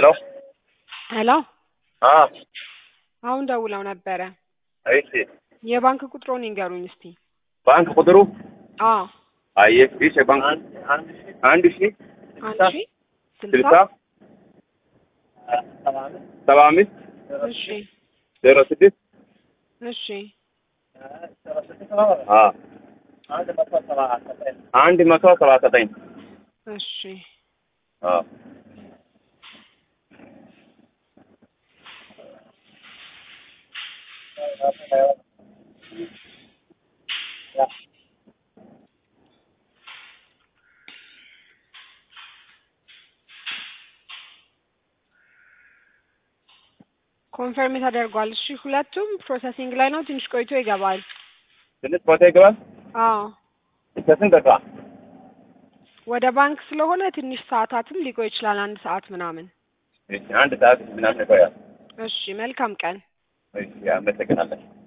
ሄሎ አ አሁን ደውለው ነበረ። እሺ የባንክ ቁጥሮን ይንገሩኝ እስቲ። ባንክ ቁጥሩ አዎ አየ እሺ ባንክ አንድ ሺ አንድ ሺ ስልሳ ስልሳ ሰባ አምስት እሺ ዜሮ ስድስት እሺ አ አንድ መቶ ሰባ ዘጠኝ እሺ አ ኮንፈርም ተደርጓል። እሺ ሁለቱም ፕሮሰሲንግ ላይ ነው። ትንሽ ቆይቶ ይገባል። ትንሽ ቦታ ይገባል። አዎ ከስንት ደቂቃ? ወደ ባንክ ስለሆነ ትንሽ ሰዓታትም ሊቆይ ይችላል። አንድ ሰዓት ምናምን። እሺ አንድ ሰዓት ምናምን ይቆያል። እሺ መልካም ቀን። እሺ አመሰግናለሁ።